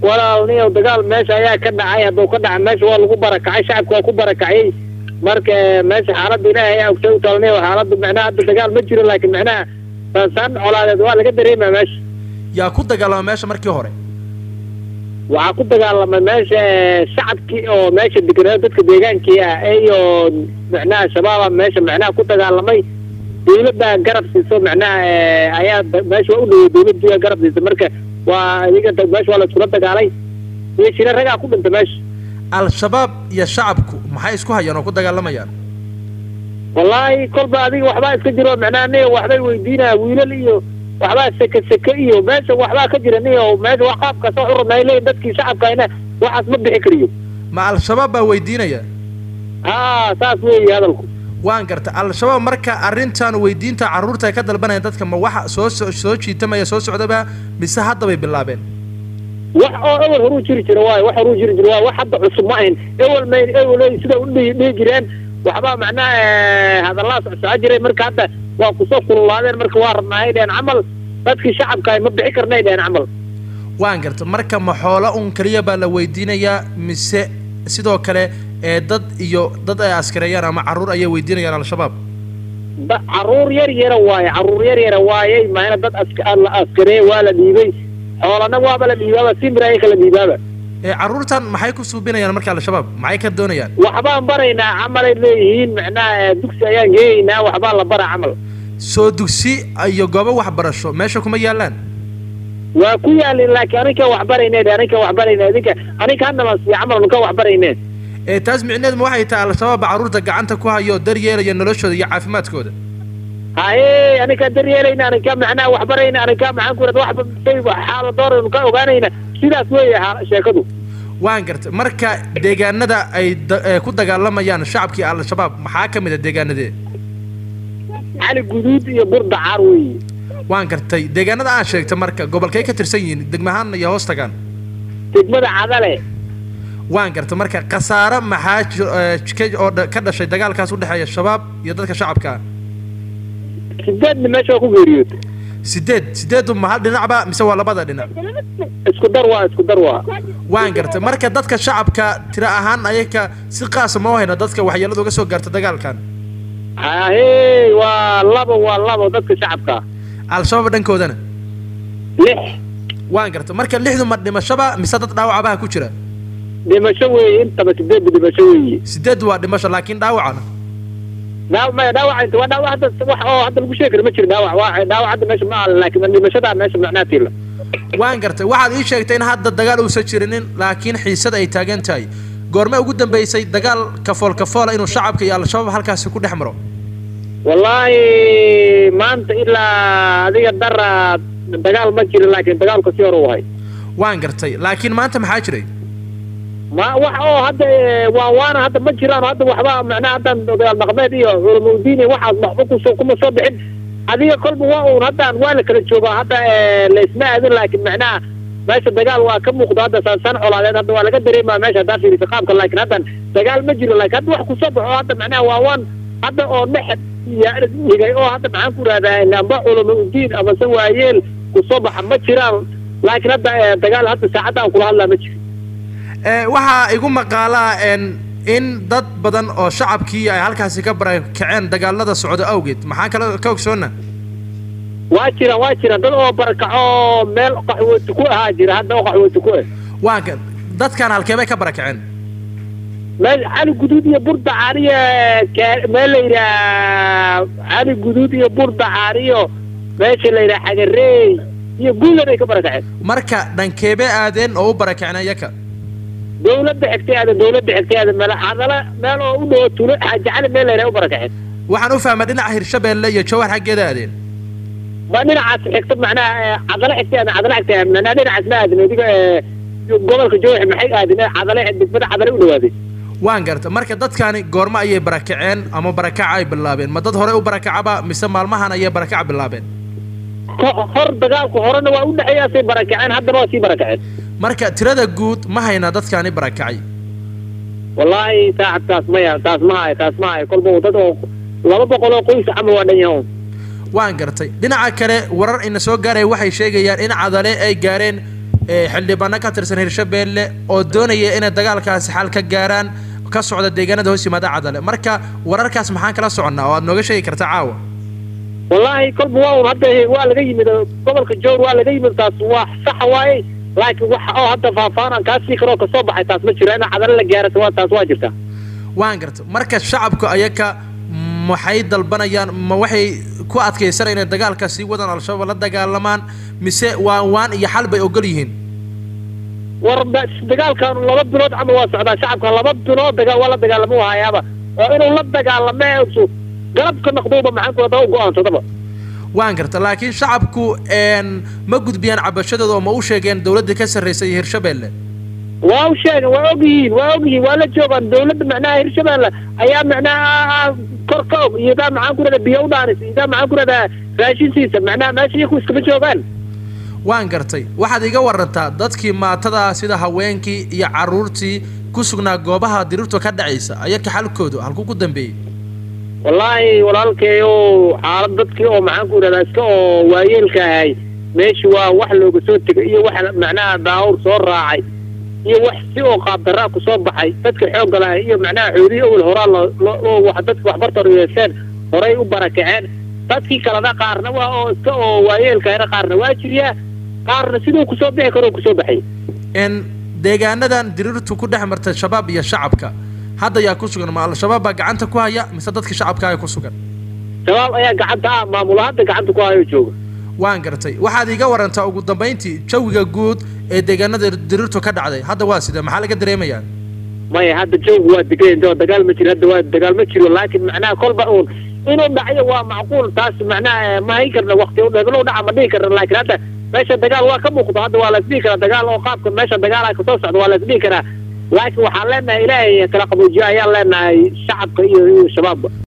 walaalniyo dagaal meesha ayaa ka dhacay hadduu ka dhaca meesha waa lagu barakacay shacabka waa ku barakacay marka meesha xaaladda ilaahay ayaa ogtay u talniyo xaaladda macnaha hadda dagaal ma jiro laakiin macnaha sansaan colaadeed waa laga dareemaa meesha yaa ku dagaalama meesha markii hore waxaa ku dagaalamay meesha shacabkii oo meesha deganaa dadka deegaankii ah iyo macnaha shabaaba meesha macnaha ku dagaalamay dawladda garab siiso macnaha ayaa meesha waa u dhawey dawladdu garab siisa marka waa iyaga meesha waa la iskula dagaalay iyo shira ragaa ku dhinta meesha al-shabaab iyo shacabku maxay isku hayaan oo ku dagaalamayaan wallaahi kolba adiga waxbaa iska jiro macnaha niyo waxbay weydiinaya wiilal iyo waxbaa seke seke iyo meesha waxbaa ka jira niyo meesha wax qaabkaas wax u rabnaa leeyihin dadkii shacabkayna waxaas ma bixi kariyo ma al-shabaab baa weydiinaya haa saas weeye hadalku waan garta al-shabaab marka arrintan weydiinta carruurta ay ka dalbanayaan dadka ma waxa soo so soo jiitamaya soo socdaba mise hadda bay bilaabeen wax oo ewel horuu jiri jira waayo wax horuu jiri jira waayo wax hadda cusub ma ahayn ewel may ewel sida u dhihi dhihi jireen waxbaa macnaha hadallaa socsoco jiray marka hadda waa kusoo kululaadeen marka waa rabnaa ay dheheen camal dadkii shacabka ay ma bixi karnay dheheen camal waan garta marka ma xoolo un keliya baa la weydiinayaa mise sidoo kale ee dad iyo dad ay askareeyaan ama carruur ayay weydiinayaan al-shabaab da carruur yar yara waaye carruur yar yara waayey maana dad ask la askareeye waa la dhiibay xoolana waaba la dhiibaaba simir ay kala dhiibaaba ee carruurtan maxay ku suubinayaan marka al-shabaab maxay ka doonayaan waxbaan baraynaa camalay leeyihiin macnaha dugsi ayaan geeyaynaa waxbaa la bara camal soo dugsi iyo goobo waxbarasho meesha kuma yaallaan waa ku yaalin laakiin aninka waxbarayne aninka waxbarayne idinka aninka hadnala siiya camal nuka waxbarayne ee taas micneed ma waxay tahay al-shabaab baa carruurta gacanta ku hayo daryeelaya noloshooda iyo caafimaadkooda haye aninka daryeelayna aninka macnaha waxbarayna aninka maxaan ku irada waxba say xaala dooraynu ka ogaanayna sidaas weeye sheekadu waan gartay marka deegaanada ay ku dagaalamayaan shacabkii al-shabaab maxaa ka mid a deegaanadee cali guduud iyo burda caar weeye waan gartay deegaanada aan sheegtay marka gobolkay ka tirsan yihiin degmahaan iyo hoos tagaan degmada cadale waan gartay marka khasaare maxaa oo ka dhashay dagaalkaas u dhexeeya shabaab iyo dadka shacabka sideedna meesha waa ku geeriyootay sideed sideedu ma hal dhinacba mise waa labada dhinac isku dar waa isku dar waa waan gartay marka dadka shacabka tira ahaan ayaga si qaasa ma hayno dadka waxyeelada uga soo gaarta dagaalkan hahe waa labo waa labo dadka shacabka al-shabaab dhankoodana lix waan gartay marka lixdu ma dhimashaba mise dad dhaawacabaha ku jira dhimasho weeye intaba sideedba dhimasho weeye sideed waa dhimasho laakiin dhaawacana dhaaw maya dhaawac inta waa dhaawac hadda wax oo hadda lagu sheegi karo ma jiro dhaawac waa dhaawac hadda meesha ma alan laakiin dhimashadaa meesha macnaha tiila waan gartay waxaad ii sheegtay in hadda dagaal uusan jirinin laakiin xiisada ay taagan tahay goorme ugu dambeysay dagaal kafool kafoola inuu shacabka iyo al-shabaab halkaasi ku dhex maro wallaahi maanta ilaa adiga dara dagaal ma jirin laakiin dagaalka si hore u ahay waan gartay laakiin maanta maxaa jiray ma wax oo hadda waa waana hadda ma jiraan hadda waxba macnaha haddan odayaal dhaqmeed iyo culamaudiin iyo waxaas waxba kusoo kuma soo bixin adiga kolba waa uun haddaan waa la kala joogaa hadda laysma aadin laakiin macnaha meesha dagaal waa ka muuqda hadda saasaan colaadeed hadda waa laga dareemaa meesha haddaa fiirisa qaabka laakiin haddan dagaal ma jiro laakiin hadda wax kusoo baxo hadda macnaha waa waan hadda oo dhex dhigay oo hadda maxaan ku rahdaa amba culamaudiin amase waayeel kusoo baxa ma jiraan laakiin hadda dagaal hadda saacadda aan kula hadlaa ma jiro waxaa igu maqaalaa in dad badan oo shacabkii ay halkaasi ka barakaceen dagaalada socdo awgeed maxaa kale ka ogsoona waa jiraan waa jiraan dad oo barakaco meel qaxwooti ku ahaa jira hadda oo qaxwooti ku ah waa dadkan halkee bay ka barakaceen meel cali guduud iyo burda caariyo meel la yidhaha cali guduud iyo burda caariyo meesha la yidhaha xagareey iyo guulan ay ka barakaceen marka dhankeebee aadeen oo u barakaceen iyaka dawladda xigtay aada dawladda xigtay aada meel cadala meel oo u dhowo tulo xaaji cali meel la yidhaha u barakaceen waxaan u fahmaa dhinaca hirshabeelle iyo jawhar xaggeeda aadeen ma dhinacaas xigta macnaha cadala xigtay aada cadala xigtay macnaha dhinacaas ma aadin adiga gobolka jawhar maxay aadin cadale degmada cadale u dhawaaday waan garta marka dadkani goormo ayay barakaceen ama barakaca ay bilaabeen ma dad hore u barakacaba mise maalmahan ayay barakaca bilaabeen hor dagaalku horena waa u dhexeeyaasay barakaceen haddana waa sii barakaceen marka tirada guud ma haynaa dadkani barakacay wallaahi saacad taas maya taas ma hayo taas ma hayo kolba dad oo laba boqol oo qoys camal waa dhan yahoon waan gartay dhinaca kale warar ina soo gaaraya waxay sheegayaan in cadale ay gaareen xildhibaano ka tirsan hirshabeelle oo doonaya inay dagaalkaasi xal ka gaaraan ka socda deegaanada hoos yimaada cadale marka wararkaas maxaan kala soconnaa oo aad nooga sheegi karta caawa wallaahi kolba waa un hadda waa laga yimid gobolka jowr waa laga yimid taas waa saxa waaye laakiin wax oo hadda faahfaahan kaa sii karoo kasoo baxay taas ma jiro ina cadale la gaarata waa taas waa jirta waan garta marka shacabku ayaka maxay dalbanayaan ma waxay ku adkaysanaya inay dagaalka sii wadaan al-shabaab la dagaalamaan mise waan waan iyo xal bay ogol yihiin war dagaalkan laba bilood camal waa socdaa shacabka laba bilood dagaa waa la dagaalamo hayaaba oo inuu la dagaalame galabka noqdowba maxaan ku u go-aansadaba waan garta laakiin shacabku ma gudbiyaan cabashadooda oo ma u sheegeen dawladda ka sarraysa iyo hirshabeelle waa u sheegen waa og yihiin waa og yihiin waa la joogaan dawladda macnaha hirshabeelle ayaa macnaha kor ka og iyodaa maxaan ku rahdaa biyo u dhaanis iyodaa maxaan ku rahdaa raashinsiisa macnaha meesha iyaku iskama joogaan waan gartay waxaad iga warantaa dadkii maatada sida haweenkii iyo carruurtii ku sugnaa goobaha dirirtu ka dhacaysa ayaka xalkoodu halkuu ku dambeeyey wallaahi walaalkeeyo xaalad dadkii oo maxaan ku idhahdaa iska oo waayeelka ahay meesha waa wax looga soo tegay iyo wax macnaha daawur soo raacay iyo wax si oo qaabdaraa ku soo baxay dadka xoogga lahay iyo macnaha xoolihi owel horaa loo wax dadka waxbarta yeesheen horay u barakaceen dadkii kalena qaarna waa oo iska oo waayeelkahayna qaarna waa jiryaa qaarna siduu kusoo bixi karoo kusoo baxay n deegaanadan dirirtu ku dhex marta shabaab iyo shacabka hadda yaa ku sugan ma al-shabaab baa gacanta ku haya mise dadka shacabka ayaa ku sugan shabaab ayaa gacanta ah maamula hadda gacanta ku hayo jooga waan gartay waxaad iga warantaa ugu dambayntii jawiga guud ee deegaanada dirirtu ka dhacday hadda waa sida maxaa laga dareemayaa maya hadda jawgu waa degan oo dagaal ma jiro hadda waa dagaal ma jiro laakiin macnaha kolba uun inuu dhacyo waa macquul taas macnaha ma hayn karna wakti heblow dhaca ma dhihi karna laakiin hadda meesha dagaal waa ka muuqdo hadda waa la isdhihi karaa dagaal oo qaabka meesha dagaala kasoo socda waa la isdhihi karaa laakiin waxaan leenahay ilaahay kala qaboojiyo ayaan leenahay shacabka iyo iyo shabaabba